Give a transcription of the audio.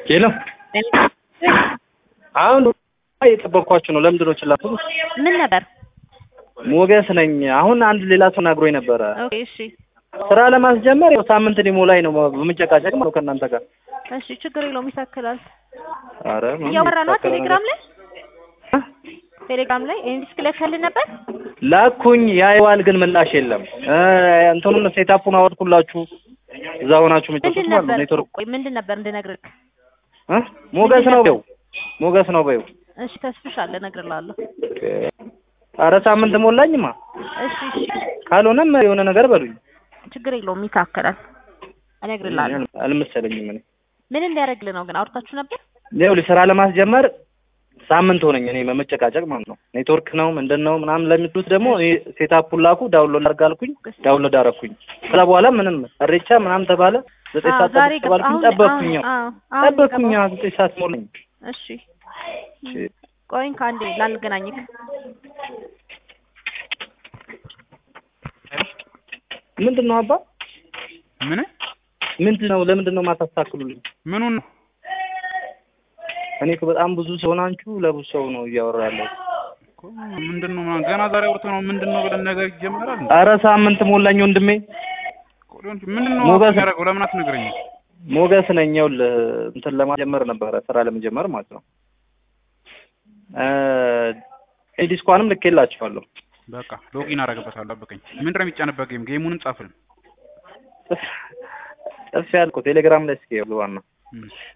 የለም አሁን እየጠበቅኳችሁ ነው። ለምንድን ነው ችላ ትሉት? ምን ነበር? ሞገስ ነኝ። አሁን አንድ ሌላ ሰው ናግሮኝ ነበረ ኦኬ እሺ ስራ ለማስጀመር ያው ሳምንት ሊሞላኝ ነው በመጨቃጨቅ ማለት ነው ከእናንተ ጋር። እሺ ችግር የለውም ይሳክላል። ኧረ ምንም እያወራ ነው የተሳከረ ቴሌግራም ነገር- ላይ ቴሌግራም ላይ ኢንዲስክ ልከህልን ነበር? ላኩኝ ያየዋል፣ ግን ምላሽ የለም። እ እንትኑን ሴታፑን አወድኩላችሁ እዛ ሆናችሁ ምንድን የምትወስዱት ማለት ነበር? ነው። ኔትወርክ ቆይ ምንድን ነበር እንድነግርህ? እ ሞገስ ምንድን ነው ነበር? በይው፣ ሞገስ ነው በይው። እሺ ተስፍሽ አለ እነግርልሃለሁ። ኧረ ሳምንት ሞላኝማ። እሺ እሺ ካልሆነም የሆነ ነገር በሉኝ። ችግር የለውም ይሳክላል። እነግርልሃለሁ። አልመሰለኝም እኔ ምን እንዲያደርግልህ ነው ግን አውርታችሁ ነበር? ይኸውልህ ስራ ለማስጀመር ሳምንት ሆነኝ እኔ በመጨቃጨቅ ማለት ነው። ኔትወርክ ነው ምንድን ነው ምናምን ለሚሉት ደግሞ እኔ ሴታፑን ላኩ ዳውንሎድ አድርግ አልኩኝ፣ ዳውንሎድ አደረኩኝ። ከዛ በኋላ ምንም እሬቻ ምናምን ተባለ። ዘጠኝ አዎ፣ ሰዓት ዛሬ ጠብቅ ተባልኩኝ፣ አሁን- ጠበቅኩኝ። አሁን- አዎ፣ አሁን ጠበቅኩኝ የገባው። ዘጠኝ ሰዓት ሞላኝ። እሺ ቆይን ከአንዴ ላልገናኝክ ምንድን ነው አባ ምን ምንድን ነው ለምንድን ነው የማታስተካክሉልኝ? ምኑን ነው? እኔ እኮ በጣም ብዙ ሰው ናችሁ፣ ለብዙ ሰው ነው እያወራ ያለው። እኮ ምንድን ነው ምናምን ገና ዛሬ አውርተህ ነው ምንድን ነው ብለን ነገር ይጀምራል። እንዴ? ኧረ ሳምንት ሞላኝ ወንድሜ። እኮ ሊሆን ይችላል። ምንድን ነው ሞገስ- ያደረገው? ለምን አትነግረኝም? ሞገስ ነኝ። ይኸውልህ እንትን ለማጀመር ነበረ ስራ ለመጀመር ማለት ነው። እ ዲስኳንም ልኬላችኋለሁ። በቃ ሎጊን አደርግበታለሁ። ጠብቀኝ። ምንድን ነው የሚጫንበት ጌም? ጌሙንም ጻፍልን። ጽፍ ያልኩ ቴሌግራም ላይ እስኪ ይኸውልህ ዋና እሺ